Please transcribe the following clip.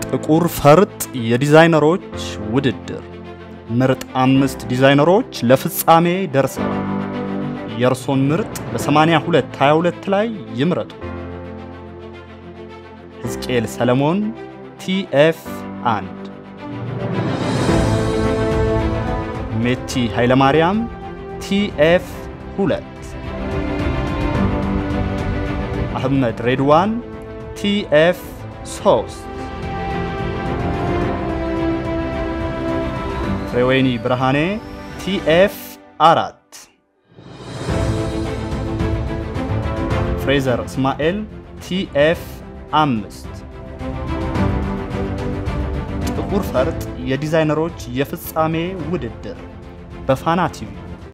ጥቁር ፈርጥ የዲዛይነሮች ውድድር ምርጥ አምስት ዲዛይነሮች ለፍጻሜ ደርሰዋል። የእርሶን ምርጥ በ8222 ላይ ይምረጡ። ሕዝቅኤል ሰለሞን ቲኤፍ 1 ሜቲ ኃይለማርያም ቲኤፍ 2 አህመድ ሬድዋን ቲኤፍ 3 ፍሬወይኒ ብርሃኔ ቲኤፍ 4 ፍሬዘር እስማኤል ቲኤፍ 5 ጥቁር ፈርጥ የዲዛይነሮች የፍጻሜ ውድድር በፋና ቲቪ